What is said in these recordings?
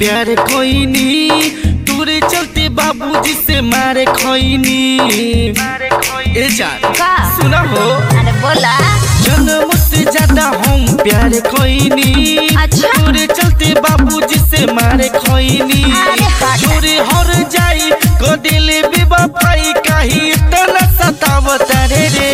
प्यार खोइनी तोरे चलते बाबूजी से मारे खोइनी ए जान का सुना हो अरे बोला जन्म से ज्यादा हम प्यार खोइनी अच्छा। तोरे चलते बाबूजी से मारे खोइनी अरे हट। छोरे हर जाई को दिल बेवफाई कही इतना सतावत रे रे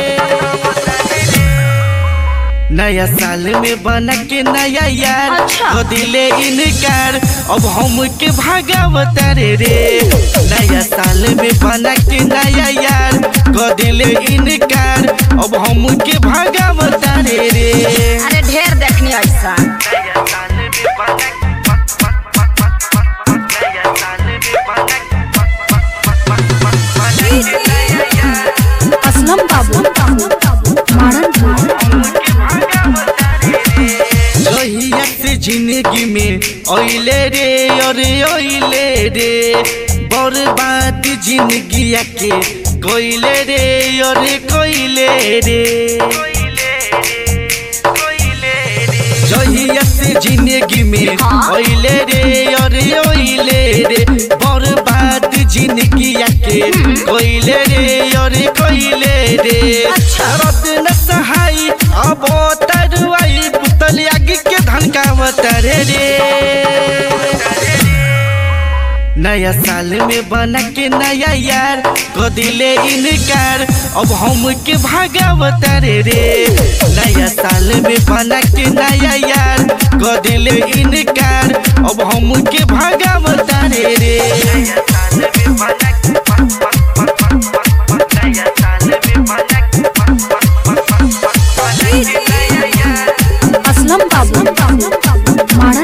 नया साल में बना के नया यार अच्छा। को दिले इनकार अब हम के भागावत रे रे नया साल में बना के नया यार को दिले इनकार अब हम के भागावत रे रे अरे ढेर देखनी ऐसा नया साल में बना नया साल में असलम बाबू जहिया से जिंदगी में ओइले रे अरे ओइले रे बर्बाद जिंदगी के कोइले रे अरे कोइले रे जहिया से जिंदगी में हाँ। ओइले रे अरे ओइले रे बर्बाद जिंदगी के कोइले रे अरे कोइले रे अच्छा। रत न सहाई अब तरुआई पुतल आगे के धनकावत रे रे नया साल में बना के नया यार को दिले इनकार अब हम के भागावत रे रे नया साल में बना के नया यार को दिले इनकार अब हम के भागावत रे रे नया साल में बना नया साल में बना असलम बाबू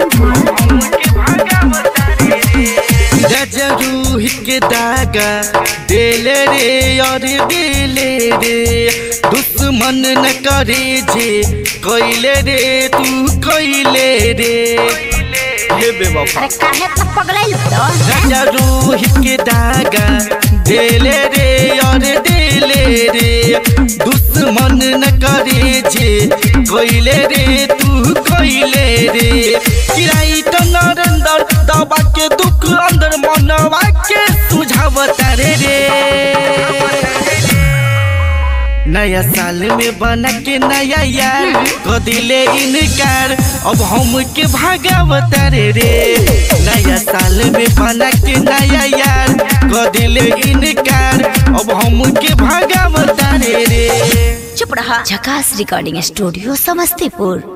गजरूह के दागा देले रे और दिले रे दुश्मन न करे जे कोइले रे तू कोइले रे हे बेवफा अरे काहे तो पगड़ाइल तो गजरूह के दागा देले रे और दिले रे दुश्मन न करे जे कोइले रे तू कोइले रे किराई तो नरेंद्र दबा के दुख अंदर मनवा के सुझावत रे रे नया साल में बना के नया यार को दिले इनकार अब हम के भागावत रे रे नया साल में बना के नया यार को दिले इनकार अब हम के भागावत रे रे चुप रहा झकास रिकॉर्डिंग स्टूडियो समस्तीपुर